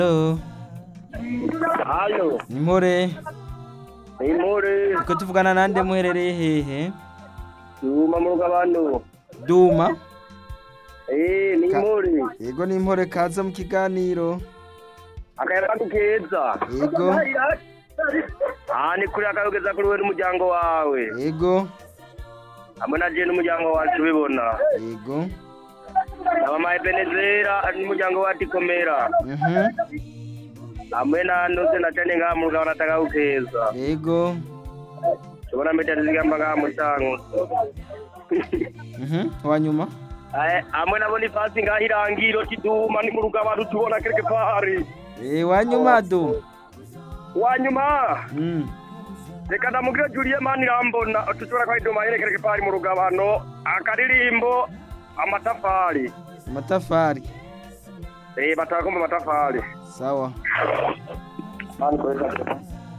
Hello, Halo, Nimore, ni More, uko tuvugana nande muherereye hehe? Duma mu rugabano. Duma, Eh, ni Ka- More. yego Nimore kaza mu kiganiro. Akayaga keza. Yego, Ah, ni kuri akayogeza kuri wewe n'umuryango wawe. yego, Hamwe na je n'umuryango wacu ubibona. yego, Na mama Ebenezera n'umuryango wacu ikomera. mhm, Hamwe na ndoze na cyane ngaha mu rugabano atakaga keza. yego, Tubona mbete zigamba ngaha mu tango. mhm, wanyuma. Eh, hamwe na Boniface ngaha irangiro kiduma ni mu rugabano tubona quelque part. Eh, wanyuma Duma. Wanyuma. Mm. reka ndamubwire juliye mani irambona tushobora kwa idoma yerekere pari mu rugabano akaririmbo amatafari Amatafari. eh bataka kumva amatafari Sawa. mani kweza